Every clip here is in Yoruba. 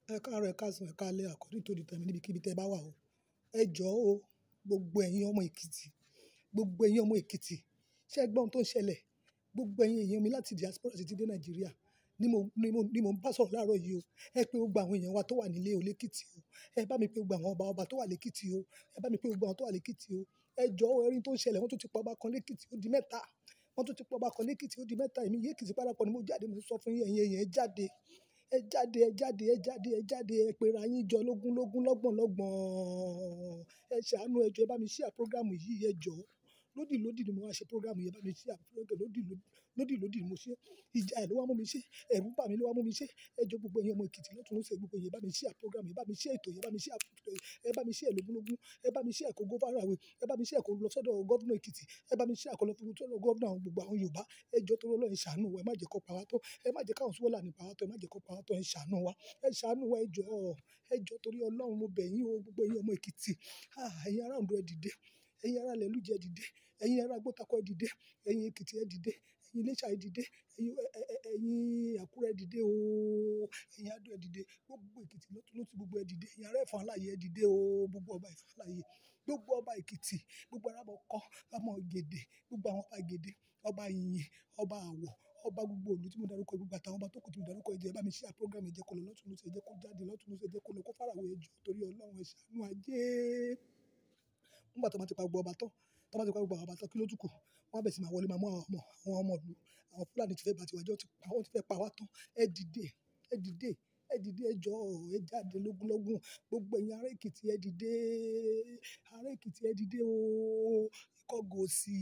Ẹ káàárọ̀, ẹ káàsán, ẹ káalẹ́ according to the time níbikíbi tí ẹ bá wà o. Ẹ jọ̀ọ́ o, gbogbo ẹ̀yin ọmọ Èkìtì, gbogbo ẹ̀yin ọmọ Èkìtì, ṣé ẹ gbọ́ ohun tó ń ṣẹlẹ̀? Gbogbo ẹ̀yin èèyàn mi láti diaspora títí dé Nàìjíríà ni mo, ni mo, ni mo ń bá sọ̀rọ̀ láàárọ̀ yìí o. Ẹ pé gbogbo àwọn èèyàn wa tó wà nílé o lékìtì o. Ẹ bá mi pé gbogbo àwọn ọba ọba tó wà lékìtì o. Ẹ bá mi pé gbogbo àwọn tó wà lékìtì o. Ẹ jọ̀ọ́ o, ẹ rí ohun tó ń ṣẹlẹ̀, wọ́n tún ti pa ọba kan lékìtì, ó di mẹ́ta. Wọ́n tún ti pa ọba kan lékìtì, ó di mẹ́ta. Èmi yé Èkìtì parapọ̀ ni mo jáde, mo sọ fún yín, ẹ̀yin èèyàn ẹ jáde. Ẹ jáde, ẹ jáde, ẹ jáde, ẹ jáde, ẹ péra yín jọ lógún lógún, lọ́gbọ̀n lọ́gbọ̀n. Ẹ ṣàánú, ẹ jọ̀ọ́ ẹ bá mi share program yìí, ẹ jọ̀ọ́. Lódì lódì ni mo máa ṣe program yìí, ẹ bá mi share program. Lódì lódì, lódì lódì ni mo ṣe. Ìjà ẹ ló wá mú mi ṣe, ẹ̀rù bà mí ló wá mú mi ṣe. Ẹ jọ̀ọ́ gbogbo ẹ̀yin ọmọ Èkìtì lọ́tùn lósì gbogbo ẹ̀yin, ẹ bá mi share program yìí, ẹ bá mi share ètò yìí, ẹ bá mi share ètò yìí, ẹ bá mi share lógún lógún, ẹ bá mi share kó go viral way, ẹ bá mi share kó lọ sọ́dọ̀ Governor Èkìtì, ẹ bá mi share kó lọ sọ́dọ̀ Governor àwọn gbogbo àwọn Yorùbá. Ẹ jọ̀ọ́ torí Ọlọ́run ẹ ṣàánú wa, ẹ má jẹ kó pa wá tán. Ẹ má jẹ káwọn Fulani pa wá tán, ẹ má jẹ kó pa wá tán, ẹ ṣàánú wa. Ẹ ṣàánú wa, ẹ jọ̀ọ́. Ẹ jọ̀ọ́ torí Ọlọ́run mo bẹ̀ yín o, gbogbo ẹ̀yin ọmọ Èkìtì. Ah, ẹ̀yin ará Ondo ẹ dìde, ẹ̀yin ará ilẹ̀ Olújẹ ẹ dìde, ẹ̀yin ará Gbọ́tàkọ́ ẹ dìde, ẹ̀yin Èkìtì ẹ dìde, ẹ̀yin Iléṣà ẹ dìde, ẹ̀yin, ẹ, ẹ, ẹ̀yin Àkúrẹ́ ẹ dìde o. Ẹ̀yin Adó ẹ dìde, gbogbo Èkìtì lọ́tùn lósì gbogbo ẹ dìde. Ẹ̀yin ará Ẹ̀fọ̀n Aláyé ẹ dìde o, gbogbo ọba Ẹ̀fọ̀n Aláyé, gbogbo ọba Èkìtì, gbogbo ará Mọ̀kọ́, ọmọ Ògèdè, gbogbo àwọn ọba Ògèdè, ọba Ìyìn, ọba Àwọ̀, ọba gbogbo ìlú tí mo dárúkọ, gbogbo àtàwọn ọba tó kù tí mo dárúkọ, ẹ jọ̀ọ́ ẹ bá mi share program yìí, ẹ jẹ́ kó lọ lọ́tùn lósì, ẹ jẹ́ kó jáde lọ́tùn lósì, ẹ jẹ́ kó lọ kó far away, ẹ jọ̀ọ́ torí Ọlọ́run ẹ ṣàánú ajé. Nígbà tí wọ́n bá ti pa gbogbo ọba tán, tí wọ́n bá ti pa gbogbo àwọn ọba tán, kí ló tún kù? Wọ́n á bẹ̀rẹ̀ sí máa wọlé, máa mú àwọn ọmọ, àwọn ọmọ ìlú, àwọn Fulani tí fẹ́ bá ti wá jẹ́, wọ́n ti pa, wọ́n ti fẹ́ pa wá tán. Ẹ dìde, ẹ dìde, ẹ dìde, ẹ jọ̀ọ́, ẹ jáde lógún lógún. Gbogbo ẹ̀yin ará Èkìtì ẹ dìde. Ará Èkìtì ẹ dìde o. Ìkọgòsì,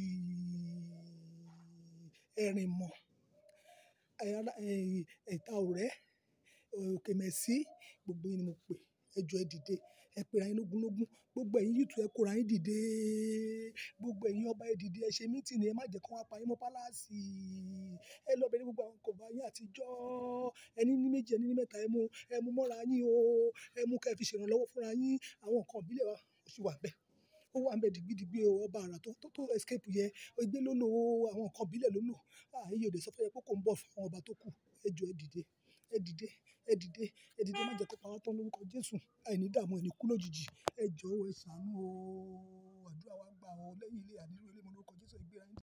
ẹ̀rìnmọ̀, ará, ẹ̀, Ìta Òrẹ́, òkè Mẹ́sì, gbogbo yín ni mo pè. Ẹ jọ̀ọ́ ẹ dìde. Ẹ péra yín lógún lógún. Gbogbo ẹ̀yin youth ẹ kóra yín dìde. Gbogbo ẹ̀yin ọba ẹ dìde, ẹ ṣe meeting, ẹ má jẹ kí wọ́n pa yín mọ́ palace. Ẹ lọ bẹ̀rẹ̀ gbogbo àwọn nǹkan ọba yín àtijọ́. Ẹni ní méjì, ẹni ní mẹ́ta, ẹ mú, ẹ mú mọ́ra yín o. Ẹ mú kí ẹ fi ṣe ìrànlọ́wọ́ fúnra yín. Àwọn nǹkan ìbílẹ̀ wa ó sì wà níbẹ̀. Ó wà níbẹ̀ dìgbídìgbí o. Ọba àrà tó, tó, tó escape yẹn, igbé ló lò o. Àwọn nǹkan ìbílẹ̀ ló lò. Ah, èyí ò lè sọ fún ẹ pé kó ń bọ̀ fún àwọn ọba tó kù. Ẹ jọ̀ọ́ ẹ dìde, ẹ dìde, ẹ dìde, ẹ dìde, ẹ má jẹ kó pa wá tán lórúkọ Jésù. Àìní dààmú, àìní kú lójijì. Ẹ jọ̀ọ́ ẹ ṣàánú o. Àdúrà wa gbà o. Lẹ́yìn ilé, àní rí ilé mọ́ lórúkọ Jésù, ẹ gbéra yín.